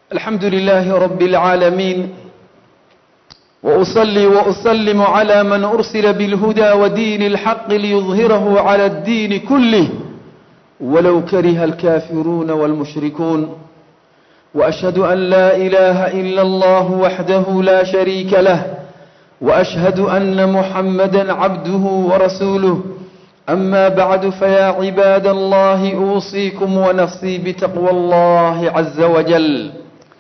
الحمد لله رب العالمين وأصلي وأسلم على من أرسل بالهدى ودين الحق ليظهره على الدين كله ولو كره الكافرون والمشركون وأشهد أن لا إله إلا الله وحده لا شريك له وأشهد أن محمدا عبده ورسوله أما بعد فيا عباد الله أوصيكم ونفسي بتقوى الله عز وجل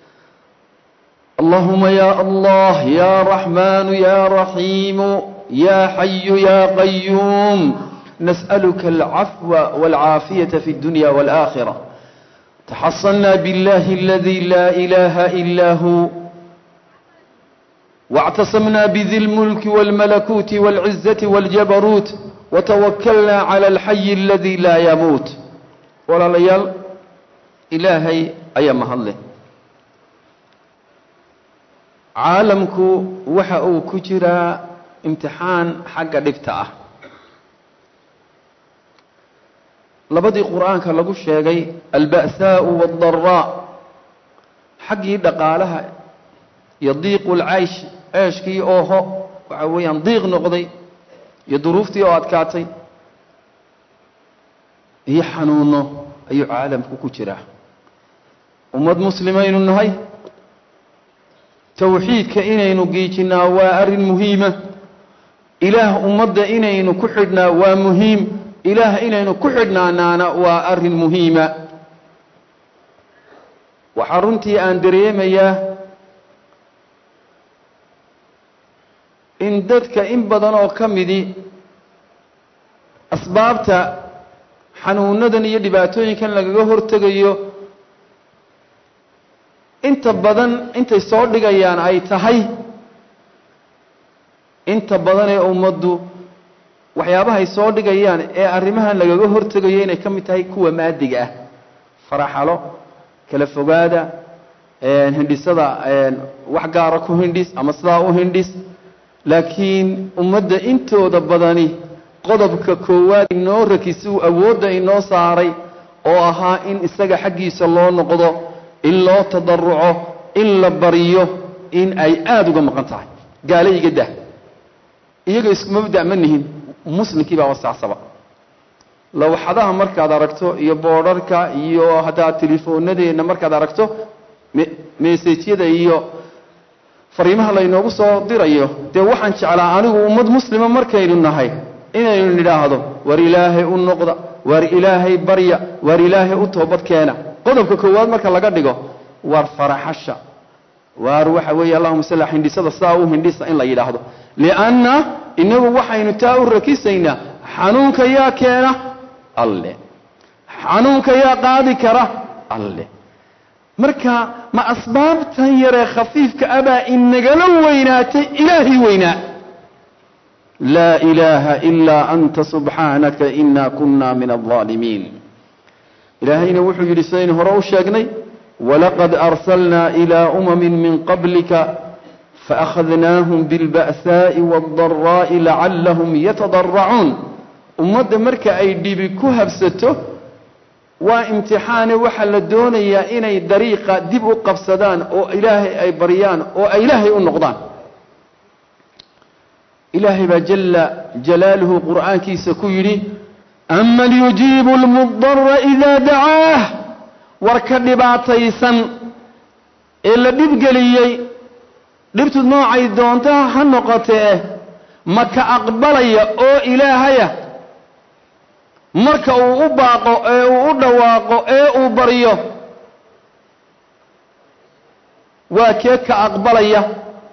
اللهم يا الله يا رحمن يا رحيم يا حي يا قيوم نسألك العفو والعافية في الدنيا والآخرة تحصلنا بالله الذي لا إله إلا هو واعتصمنا بذي الملك والملكوت والعزة والجبروت وتوكلنا على الحي الذي لا يموت ولا ليال إلهي أي مهله caalamku waxa uu ku jiraa imtixaan xagga dhibta ah labadii qur-aanka lagu sheegay alba'saau waaddaraa xaggii dhaqaalaha iyo diiqu lcaysh ceeshkii ooho waxa weeyaan diiq noqday iyo duruuftii oo adkaatay iyo xanuuno ayuu caalamku ku jiraa ummad muslimaynu nahay towxiidka inaynu giijinnaa waa arrin muhiima ilaah ummadda inaynu ku xidhnaa waa muhiim ilaah inaynu ku xidhnaanaana waa arrin muhiima waxaa runtii aan dareemayaa in dadka in badan oo ka midi asbaabta xanuunadan iyo dhibaatooyinkan lagaga hortegayo inta badan intay soo dhigayaan ay tahay inta badan ee ummaddu waxyaabahay soo dhigayaan ee arrimahan lagaga hortegayo inay ka mid tahay kuwa maadiga ah faraxalo kala fogaada hindhisada wax gaara ku hindhis ama sidaa u hindhis laakiin ummadda intooda badani qodobka koowaad inoo rakisi uu awoodda inoo saaray oo ahaa in isaga xaggiisa loo noqdo in loo tadaruco in la bariyo in ay aada uga maqan tahay gaale iga dah iyaga isku mabda' ma nihin muslimkii baa wasacsaba lawxadaha markaad aragto iyo boodharka iyo haddaad telefoonadeenna markaad aragto mesejyada iyo fariimaha laynoogu soo dirayo dee waxaan jeclaa anigu ummad muslima markaynu nahay inaynu nidhaahdo war ilaahay u noqda war ilaahay barya war ilaahay u toobad keena qodobka koowaad marka laga dhigo waar faraxasha waar waxa weeye allahuma salla hindhisada sidaa u hindhisa in la yidhaahdo lianna inagu waxaynu taa u rakisaynaa xanuunka yaa keena alle xanuunka yaa qaadi kara alle marka ma asbaabtan yaree khafiifka abaa inagala weynaatay ilaahay weynaa laa ilaaha ilaa anta subxaanaka ina kuna min alظaalimiin ilaahayna wuxuu yidhi sidaynu hore u sheegnay walaqad arsalnaa ilaa umamin min qablika faakhadnaahum biاlba'saa'i waاldaraa'i lacallahum yatadaracuun ummadda marka ay dhibi ku habsato waa imtixaane waxaa la doonayaa inay dariiqa dib u qabsadaan oo ilaahay ay baryaan oo ay ilaahay u noqdaan ilaahay baa jala jalaaluhu qur'aankiisa ku yidhi aman yujiibu lmudara idaa dacaah war ka dhibaataysan ee la dhibgeliyey dhibtu noocay doontaa ha noqotee ma ka aqbalaya oo ilaahaya marka uu u baaqo ee uu u dhawaaqo ee uu baryo waa kee ka aqbalaya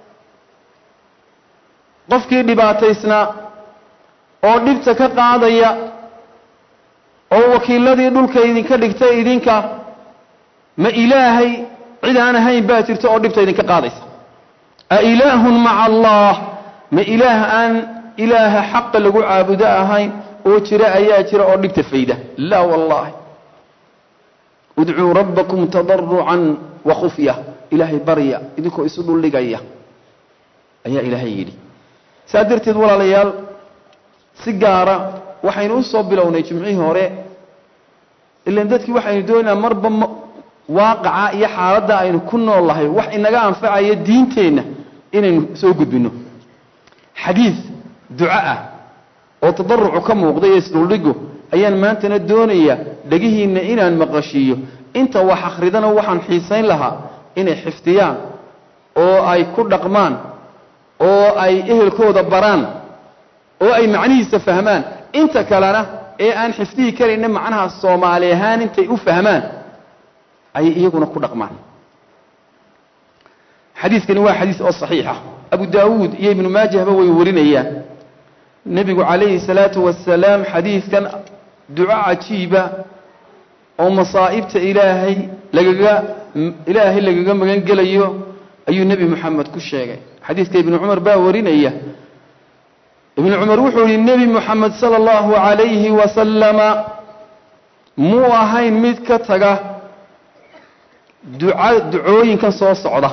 qofkii dhibaataysnaa oo dhibta ka qaadaya oo wakiiladii dhulka idinka dhigtay idinka ma ilaahay cid aan ahayn baa jirta oo dhibta idinka qaadaysa a ilaahun maca allah ma ilaah aan ilaaha xaqa lagu caabudo ahayn oo jira ayaa jira oo dhibta fayda laa wallaahi udcuu rabbakum tadarucan wa khufya ilaahay barya idinkoo isu dhuldhigaya ayaa ilaahay yidhi saa darteed walaalayaal si gaara waxaynu u soo bilownay jimcihii hore ilan dadkii waxaynu doonaynaa marba waaqaca iyo xaaladda aynu ku nool lahay wax inaga anfacaya diinteenna inaynu soo gudbinno xadiid duco ah oo tadarucu ka muuqda iyo isdhuldhigu ayaan maantana doonayaa dhegihiinna inaan maqashiiyo inta wax akhridana waxaan xiisayn lahaa inay xifdiyaan oo ay ku dhaqmaan oo ay ehelkooda baraan oo ay macnihiisa fahmaan inta kalena ee aan xifdihi karayna macnaha soomaali ahaan intay u fahmaan ayay iyaguna ku dhaqmaan xadiidkani waa xadiis oo saxiixa abu daawuud iyo ibnu maajahba way warinayaan nebigu calayhi salaatu wasalaam xadiidkan duco cajiiba oo masaa'ibta ilaahay lagaga ilaahay lagaga magan gelayo ayuu nebi moxamed ku sheegay xadiidka ibnu cumar baa warinaya ibnu cumar wuxuu yihi nebi moxamed sala allahu calayhi wasalama muu ahayn mid ka taga duca ducooyinkan soo socda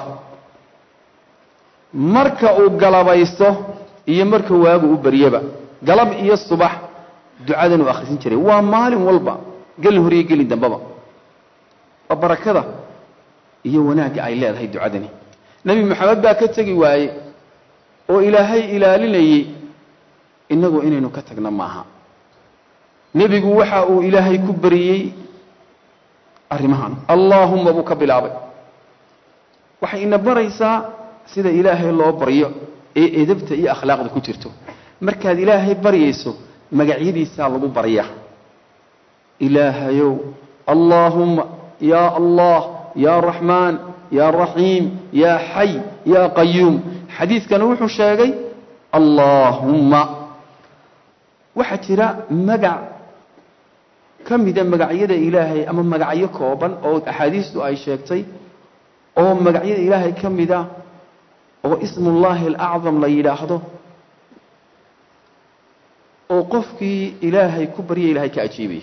marka uu galabaysto iyo marka waagu u baryaba galab iyo subax ducadan uu akhrisin jiray waa maalin walba gelin hor iyo gelin dambaba waa barakada iyo wanaagga ay leedahay ducadani nebi moxamed baa ka tegi waaye oo ilaahay ilaalinayey innagu inaynu ka tagna maaha nebigu waxa uu ilaahay ku bariyey arrimahan allaahumma buu ka bilaabay waxay ina baraysaa sida ilaahay loo baryo ee edabta iyo akhlaaqda ku jirto markaad ilaahay baryayso magacyadiisaa lagu baryaa ilaahayow allaahumma yaa allah yaa raxmaan yaa raxiim yaa xay yaa qayuum xadiidkana wuxuu sheegay allaahumma waxaa jira magac ka mida magacyada ilaahay ama magacyo kooban oo axaadiistu ay sheegtay oo magacyada ilaahay ka mida oo ismullaahi alacdam la yidhaahdo oo qofkii ilaahay ku barya ilahay ka ajiibaya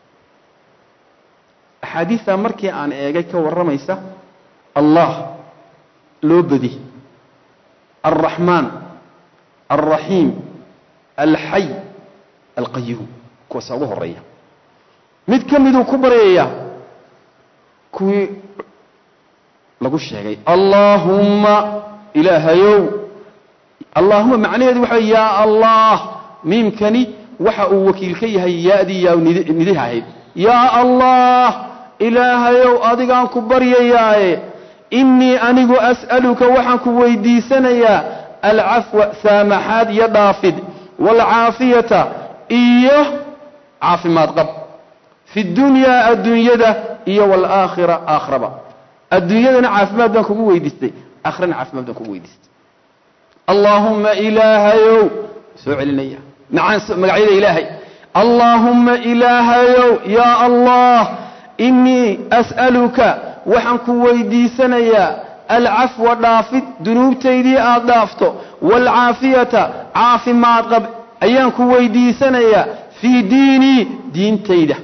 axaadiistaa markii aan eegay ka warramaysa allah loo bedi alraxmaan alraxiim alxay alqayuum kuwaasa ugu horeeya mid ka miduu ku baryayaa kuwii lagu sheegay allaahumma ilaahayow allaahuma macnaheedu waxa yaa allah miimkani waxa uu wakiil ka yahay yaadii yaa nidiha ahayd yaa allah ilaahayow adigaan ku baryayaaye innii anigu as'aluka waxaan ku weydiisanayaa alcafwa saamaxaad iyo dhaafid waalcaafiyata iyo caafimaad qab fi dunyaa adduunyada iyo waalaakhira aakhiraba adduunyadana caafimaad baan kugu weydiistay aakhirana caafimaad baan kugu weydiistay allaahumma ilaahayow soo celinaya macaan magacyada ilaahay allaahumma ilaahayow yaa allah innii as'aluka waxaan ku weydiisanayaa alcafwa dhaafid dunuubtaydii aad dhaafto waalcaafiyata caafimaad qab ayaan ku weydiisanayaa fii diinii diintayda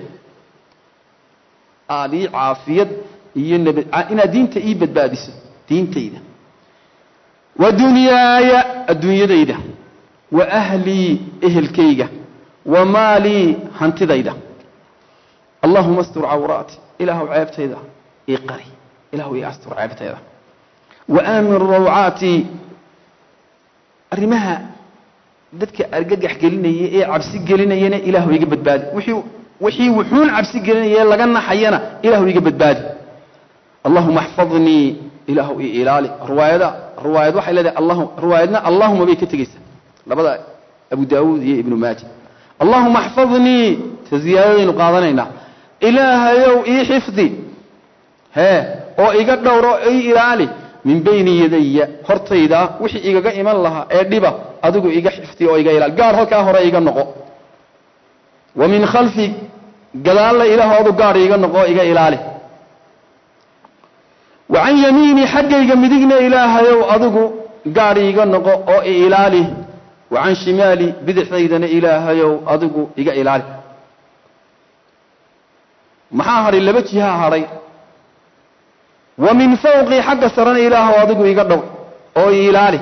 aad ii caafiyad iyo nabad inaad diinta ii badbaadiso diintayda wa dunyaaya adduunyadayda wa ahlii ehelkayga wa maalii hantidayda allahuma astur cawraati ilaahu ceebtayda ii qari ilahu ii astur ceebtayda wa aamin rawcaati arrimaha dadka argagax gelinaya ee cabsi gelinayana ilaahu iga badbaadi wixii wixii wuxuun cabsi gelinaya laga naxayana ilaahu iga badbaadi allahuma axfadnii ilaahu ii ilaali riwaayada riwaayad waxay leedahay allahu riwaayadna allahuma bay ka tegeysaa labada abu daawuud iyo ibnu maaja allahuma axfadnii ta ziyaadadaynu qaadanaynaa ilaahayow ii xifdi hee oo iga dhowro ii ilaali min bayni yadaya hortayda wixii igaga iman lahaa ee dhiba adigu iga xifdi oo iga ilaali gaar halkaa hore iga noqo wa min khalfi gadaalla ilaahoodu gaar iiga noqo iga ilaali wa can yamiini xaggayga midigna ilaahayow adigu gaar iiga noqo oo i ilaali wa can shimaali bidixdaydana ilaahayow adigu iga ilaali maxaa hadhay laba jihaa hadhay wa min fawqii xagga sarena ilaahow adigu iga dhow oo i ilaali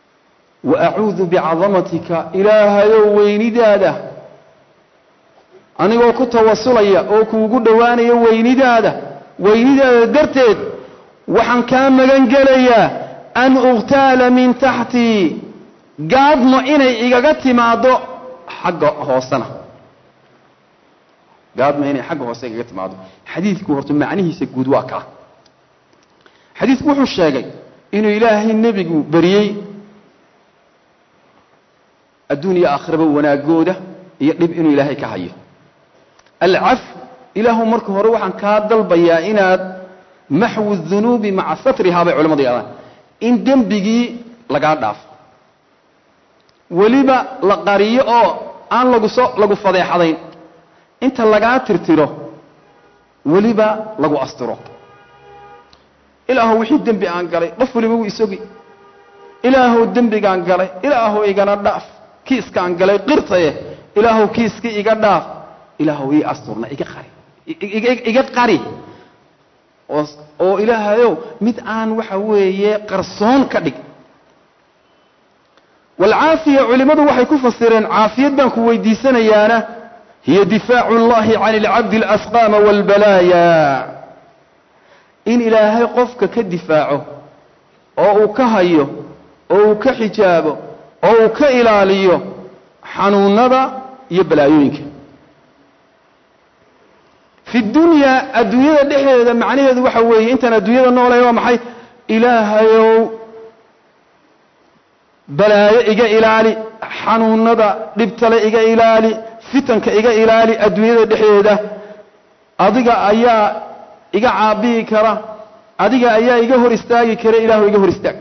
wa acuudu bicadamatika ilaahayow weynidaada anigoo ku tawasulaya oo kuugu dhowaanaya weynidaada weynidaada darteed waxaan kaa magan gelayaa an ukhtaala min taxtii gaadmo inay igaga timaaddo xagga hoosena gaadmo inay xagga hoose igaga timaaddo xadiidku horta macnihiisa guud waa kaa xadiidku wuxuu sheegay inuu ilaahay nebigu beriyey adduun iyo aakhiraba wanaagooda iyo dhib inuu ilaahay ka hayo alcaf ilaahu marka hore waxaan kaa dalbayaa inaad maxwu dunuubi maca satrihaa bay culamadu yadaan in dembigii lagaa dhaafo weliba la qariyo oo aan laguso lagu fadeexadayn inta lagaa tirtiro weliba lagu astiro ilaahu wixii dembi aan galay qof weliba wuu isogi ilaahu dembigaan galay ilaahu igana dhaaf kiiskaan galay qirtaye ilaahu kiiski iga dhaaf ilaahu ii asturna iga qari iga qari oo ilaahayow mid aan waxa weeye qarsoon ka dhig walcaafiya culimmadu waxay ku fasireen caafiyad baan ku weydiisanayaana hiya difaacu اllahi can اlcabdi اlasqaama wاlbalaaya in ilaahay qofka ka difaaco oo uu ka hayo oo uu ka xijaabo oo uu ka ilaaliyo xanuunada iyo balaayooyinka fi dunyaa adduunyada dhexdeeda macnaheedu waxa weeye intaan adduunyada noolay waa maxay ilaahayow balaayo iga ilaali xanuunada dhibtale iga ilaali fitanka iga ilaali adduunyada dhexdeeda adiga ayaa iga caabiyi kara adiga ayaa iga hor istaagi kara ilaahu iga hor istaag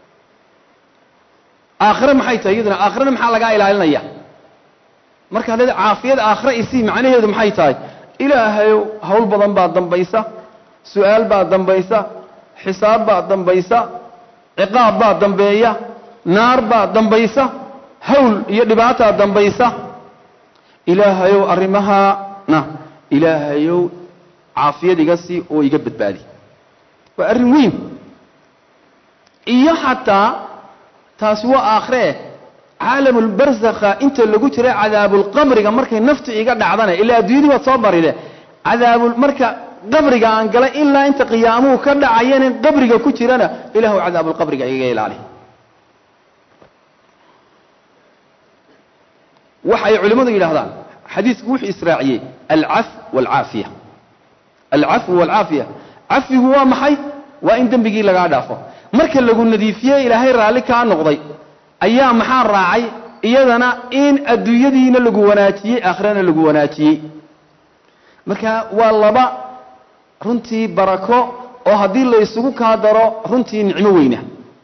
aakhire maxay tahay iyaduna aakhirena maxaa lagaa ilaalinaya markaad leeda caafiyada aakhire isii macnaheedu maxay tahay ilaahayow hawl badan baa dambaysa su-aal baa dambaysa xisaab baa dambaysa ciqaab baa dambeeya naar baa dambaysa hawl iyo dhibaataa dambaysa ilaahayow arrimahaana ilaahayow caafiyad iga sii oo iga badbaadi waa arrin weyn iyo xataa taasi waa aakhiree caalamulbarsakha inta lagu jira cadaabulqabriga markay naftu iga dhacdana ilaa adduunyadii waad soo baride cadaabul marka qabriga aan galay ilaa inta qiyaamuhu ka dhacayana qabriga ku jirana ilaahu cadaabulqabriga igaga ilaali waxay culimmadu yidhahdaan xadiisku wuxuu israaciyey alcaf waalcaafiya alcafwu waalcaafiya cafigu waa maxay waa in dembigii lagaa dhaafo marka lagu nadiifiyey ilaahay raalli kaa noqday ayaa maxaa raacay iyadana in adduunyadiina lagu wanaajiyey aakhirana lagu wanaajiyey marka waa laba runtii barako oo haddii la isugu kaa daro runtii nicmo weyna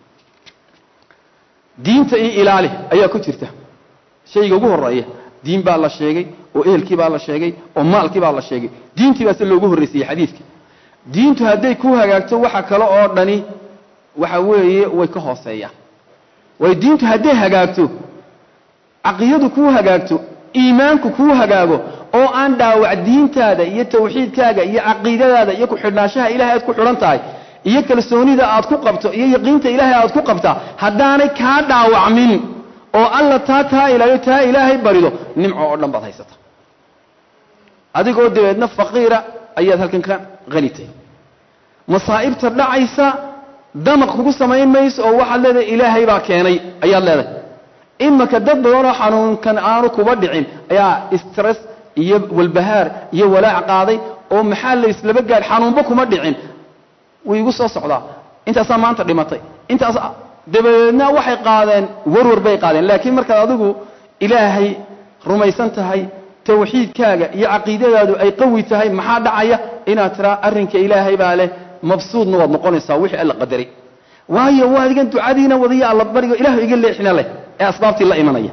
diinta iyo ilaali ayaa ku jirta shayga ugu horeeya diin baa la sheegay oo ehelkii baa la sheegay oo maalkii baa la sheegay diintii baa se loogu horraysiiyey xadiidka diintu hadday ku hagaagto waxa kale oo dhani waxa weeye way ka hooseeyaan waayo diintu hadday hagaagto caqidadu kuu hagaagto iimaanku kuu hagaago oo aan dhaawac diintaada iyo tawxiidkaaga iyo caqiidadaada iyo ku-xidhnaanshaha ilahay aad ku xidhan tahay iyo kalsoonida aad ku qabto iyo yaqiinta ilaahay aad ku qabtaa haddaanay kaa dhaawacmin oo alla taa taa ilaaliyo taa ilaahay barido nimco oo dhan baad haysata adigoo dabeedna faqiira ayaad halkan ka qanitay masaa'ibta dhacaysa damaq kugu samayn mayso oo waxaad leedahay ilaahay baa keenay ayaad leedahay imaka dad badanoo xanuunkan aanu kuba dhicin ayaa stress iyo walbahaar iyo walaac qaaday oo maxaa la islaba gaadh xanuunba kuma dhicin way igu soo socdaa intaasaa maanta dhimatay intaas dabadeedna waxay qaadeen warwar bay qaadeen laakiin markaad adigu ilaahay rumaysan tahay tawxiidkaaga iyo caqiidadaadu ay qawi tahay maxaa dhacaya inaad tiraa arrinka ilaahay baa leh mabsuudna waad noqonaysaa wixii alla qadaray waayo waa adigan ducadiina wadiya alla barigo ilahu iga leexina leh ee asbaabtii la imanaya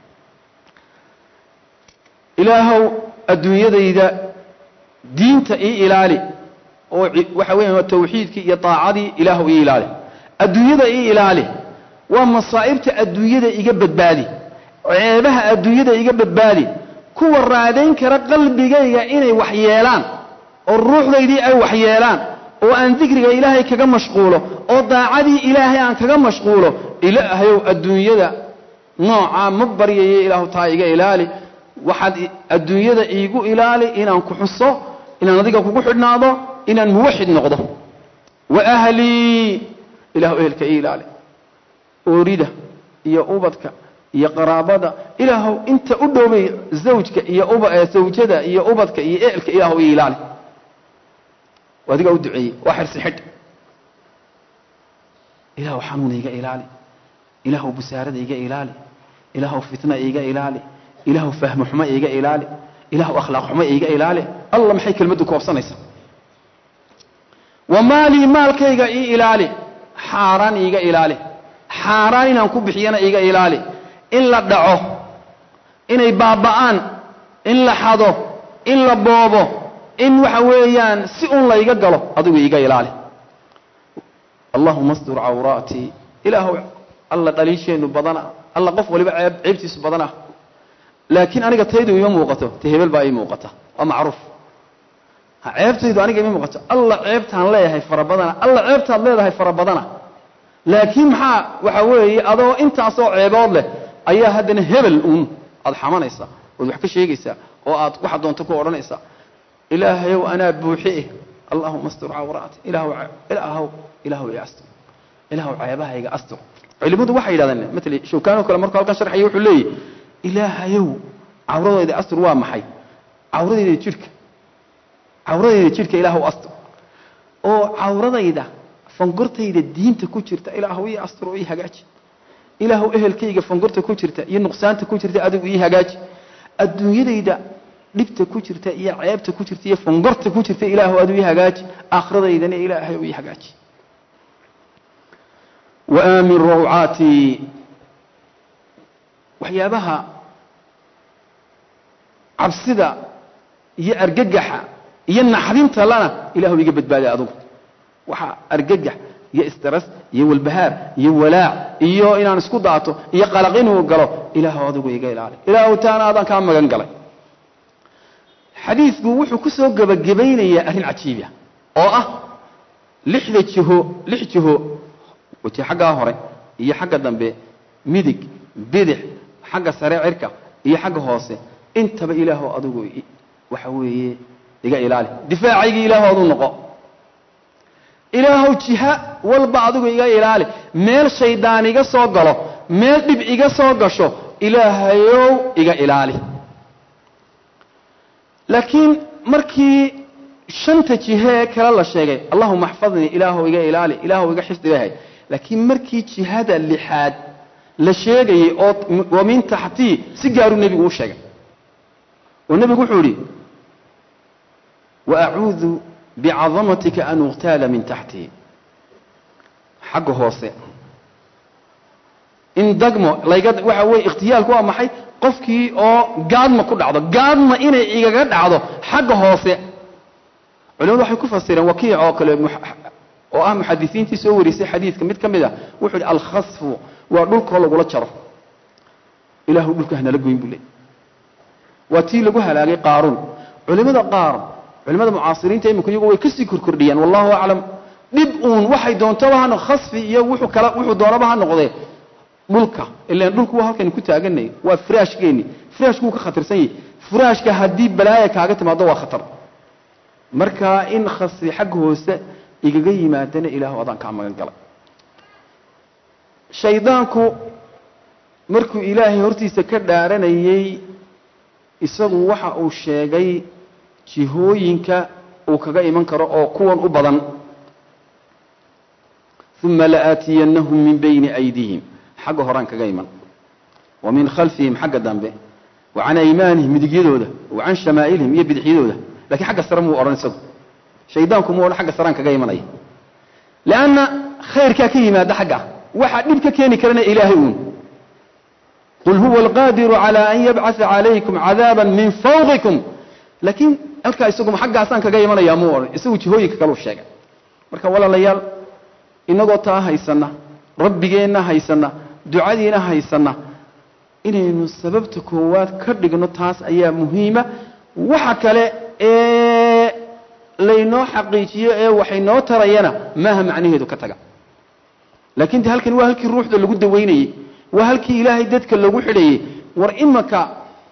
ilaahow adduunyadayda diinta ii ilaali oo waxa weya tawxiidkii iyo daacadii ilaahu ii ilaali adduunyada ii ilaali waa masaa'ibta adduunyada iga badbaadi ceebaha adduunyada iga badbaadi kuwa raadayn kara qalbigayga inay wax yeelaan oo ruuxdaydii ay wax yeelaan oo aan dikriga ilaahay kaga mashquulo oo daacadii ilaahay aan kaga mashquulo ilaahayow adduunyada noocaa ma baryayo ilaahu taa iga ilaali waxaad adduunyada iigu ilaali inaan ku xuso inaan adiga kugu xidhnaado inaan muwaxid noqdo wa ahlii ilahu ehelka ii ilaali oorida iyo ubadka iyo qaraabada ilaahow inta u dhowbay zawjka iyo uba zawjada iyo ubadka iyo ehelka ilaahow ii ilaali adigaa u duceeyey waa xirsi xidh ilaahow xanuun iiga ilaali ilaahow busaarada iiga ilaali ilaahow fitna iiga ilaali ilaahow fahmo xumo iiga ilaali ilaahow akhlaaq xumo iiga ilaali alla maxay kelmaddu koobsanaysaa wa maalii maalkayga ii ilaali xaaraan iiga ilaali xaaraan inaan ku bixiyana iiga ilaali in la dhaco inay baaba'aan in la xado in la boobo in waxa weeyaan si un layga galo adigu iiga ilaali allahuma astur cawraatii ilaahow alla dhaliisheennu badana alla qof waliba ceeb ceebtiisu badana laakiin aniga taydu ima muuqato te hebel baa ii muuqata waa macruuf ceebtaydu aniga ima muuqato alla ceebtaan leeyahay fara badana alla ceebtaad leedahay fara badana laakiin maxaa waxa weeye adoo intaasoo ceebood leh ayaa haddana hebel uun aad xamanaysaa ood wax ka sheegaysaa oo aad waxa doonto ku odhanaysaa ilaahayow anaa buuxi eh allahuma astur cawraati ilaahw ilaahow ilaahow i astur ilaahow ceebahayga astur culimadu waxay yidhahdeen matala shawkaanoo kale markuu halkan sharxaya wuxuu leeyahy ilaahayow cawradayda astur waa maxay cawradayda jidhka cawradayda jidhka ilaahow astur oo cawradayda fangortayda diinta ku jirta ilaahow ii astur oo ii hagaaji ilaahow ehelkayga fangorta ku jirta iyo nuqsaanta ku jirta adigu ii hagaaji adduunyadayda dhibta ku jirta iyo ceebta ku jirta iyo fangorta ku jirta ilaahow adigu ii hagaaji aakhiradaydana ilaahay ii hagaaji wa aamin rawcaatii waxyaabaha cabsida iyo argagaxa iyo naxdinta lana ilaahu iga badbaadi adugu waxaa argagax iyo istras iyo walbahaar iyo walaac iyo inaan isku daato iyo qalaq inuu galo ilaahu adigu iga ilaali ilaahu taana adaan kaa magan galay xadiidku wuxuu ku soo gebagabaynayaa arrin cajiiba oo ah lixda jiho lix jiho wati xaggaa hore iyo xagga dambe midig bidix xagga sare cirka iyo xagga hoose intaba ilaahu adigu waxa weeye iga ilaali difaacaygii ilaahu aduu noqo ilaahow jiha walba adigu iga ilaali meel shaydaan iga soo galo meel dhib iga soo gasho ilaahayow iga ilaali laakiin markii shanta jihee kale la sheegay allahuma axfadnii ilaahow iga ilaali ilaahow iga xifdi ilahay laakiin markii jihada lixaad la sheegayey oo wa min taxtii si gaaruu nebigu u sheegay oo nebigu wuxuu idhi waacuudu bicadamatika an uqtaala min taxtii xagga hoose in dagmo layga waxa weye ikhtiyaalku waa maxay qofkii oo gaadma ku dhacdo gaadma inay igaga dhacdo xagga hoose culimadu waxay ku fasireen wakiic oo kale oo ah muxadisiintii soo warisay xadiidka mid ka mid a wuxuu yidhi alkhasfu waa dhulkoo lagula jaro ilaahu dhulka hanala goyn buu leey waa tii lagu halaagay qaaruun culimada qaar culimada mucaasiriinta iminku iyagu way kasii korkordhiyaan wallahu aclam dhib uun waxay doontaba ha khasfi iyo wuxuu kala wuxuu doonaba ha noqdee dhulka ilaan dhulku waa halkaynu ku taaganay waa firaashkeeni firaashku wuu ka khatarsan yahay firaashka haddii balaaya kaaga timaado waa khatar marka in khasfi xagga hoose igaga yimaadana ilaahu adaan kaa magan galay shaydaanku markuu ilaahay hortiisa ka dhaaranayey isagu waxa uu sheegay jihooyinka uu kaga iman karo oo kuwan u badan uma laaatiyannahum min bayni aydihim xagga horaan kaga iman wa min khalfihim xagga dambe wa can aymaanihim midigyadooda wa can shamaa'ilihim iyo bidixyadooda lakiin xagga sare muu odhan isagu shaydaanku muu odhan xagga saraan kaga imanaya leanna khayrkaa ka yimaada xagga waxaa dhib ka keeni karana ilaahay uun qul huwa alqaadiru cala an yabcaa calaykum cadaaba min fawqikum laakiin halkaa isaguma xaggaasaan kaga imanaya muu odhan isagu jihooyinka kaleu sheegay marka walaalayaal inagoo taa haysanna rabbigeenna haysanna ducadiina haysanna inaynu sababta koowaad ka dhigno taas ayaa muhiima waxa kale ee laynoo xaqiijiyo ee waxay noo tarayana maaha macnaheedu ka taga laakiin de halkani waa halkii ruuxda lagu dawaynayey waa halkii ilaahay dadka lagu xidhayey war imanka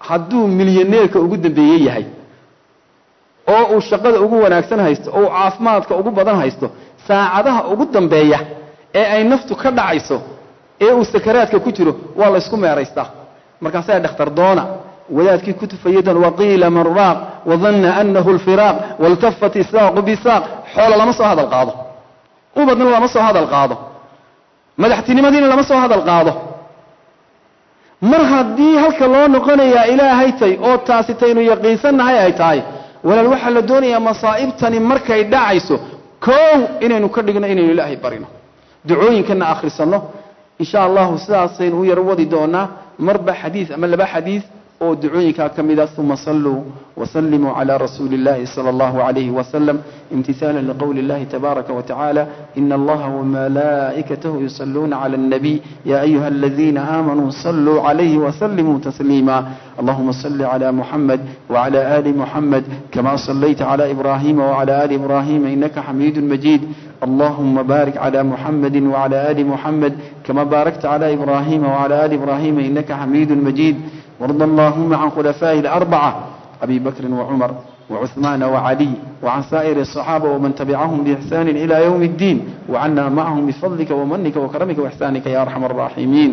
hadduu milyaneerka ugu dambeeye yahay oo uu shaqada ugu wanaagsan haysto oo uu caafimaadka ugu badan haysto saacadaha ugu dambeeya ee ay naftu ka dhacayso ee uu sakaraadka ku jiro waa la ysku meeraystaa markaasaa dhakhtar doona wadaadkii ku tufayadan waqiila man raaq wadanna anahu lfiraaq waltafat isaaqu bisaaq xoolo lama soo hadal qaado ubadna lama soo hadal qaado madaxtinimadiina lama soo hadal qaado mar haddii halka loo noqonayaa ilaahay tay oo taasi taynu yaqiinsannahay ay tahay walaal waxaa la doonayaa masaa'ibtani markay dhacayso koow inaynu ka dhigno inaynu ilaahay barino ducooyinkana akhrisanno insha allahu sidaasaynu u yar wadi doonaa marba xadiis ama laba xadiis oo ducooyinkaa ka mida uma saluu wasalimuu calى rasuuli اllahi salى اllahu عalayh wasalam imtihaala liqowli اllahi tabaaraka watacaala ina allaha wamalaa'ikatahu yusaluuna clى الnabiy ya ayuha aladiina aamanuu saluu calayhi wasalimuu tasliima allahuma sali clى muxamed wclى ali muxamed kama salayta clى ibrahima wclى ali ibrahima inaka xamiidu majiid اللهم بارك على محمد وعلى آل محمد كما باركت على إبراهيم وعلى آل إبراهيم إنك حميد مجيد وارض اللهم عن خلفائه الأربعة أبي بكر وعمر وعثمان وعلي وعن سائر الصحابة ومن تبعهم بإحسان إلى يوم الدين وعنا معهم بفضلك ومنك وكرمك وإحسانك يا أرحم الراحمين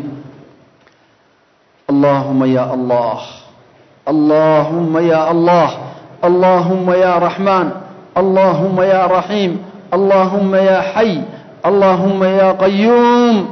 اللهم يا الله اللهم يا الله اللهم يا رحمن اللهم يا رحيم اللهم يا حي اللهم يا قيوم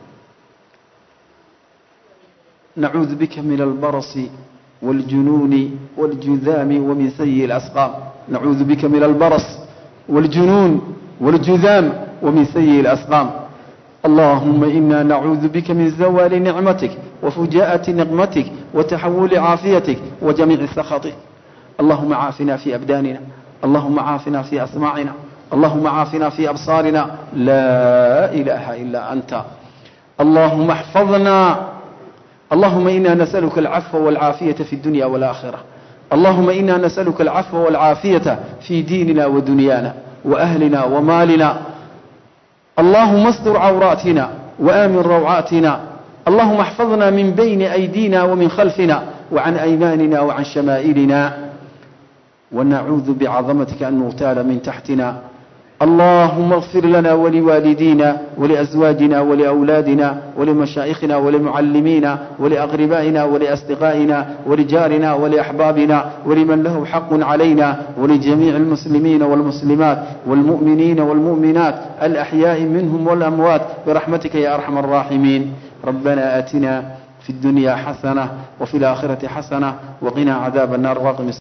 نعوذ بك من البرص والجنون والجذام ومن سيء الأسقام نعوذ بك من البرص والجنون والجذام ومن سيء الأسقام اللهم إنا نعوذ بك من زوال نعمتك وفجاءة نقمتك وتحول عافيتك وجميع سخطك اللهم عافنا في أبداننا اللهم عافنا في أسماعنا اللهم عافنا في أبصارنا لا إله إلا أنت اللهم احفظنا اللهم إنا نسألك العفو والعافية في الدنيا والآخرة اللهم إنا نسألك العفو والعافية في ديننا ودنيانا وأهلنا ومالنا اللهم استر عوراتنا وآمن روعاتنا اللهم احفظنا من بين أيدينا ومن خلفنا وعن أيماننا وعن شمائلنا ونعوذ بعظمتك أن نغتال من تحتنا اللهم اغفر لنا ولوالدينا ولأزواجنا ولأولادنا ولمشايخنا ولمعلمينا ولأقربائنا ولأصدقائنا ولجارنا ولأحبابنا ولمن له حق علينا ولجميع المسلمين والمسلمات والمؤمنين والمؤمنات الأحياء منهم والأموات برحمتك يا أرحم الراحمين ربنا آتنا في الدنيا حسنة وفي الآخرة حسنة وقنا عذاب النار واقم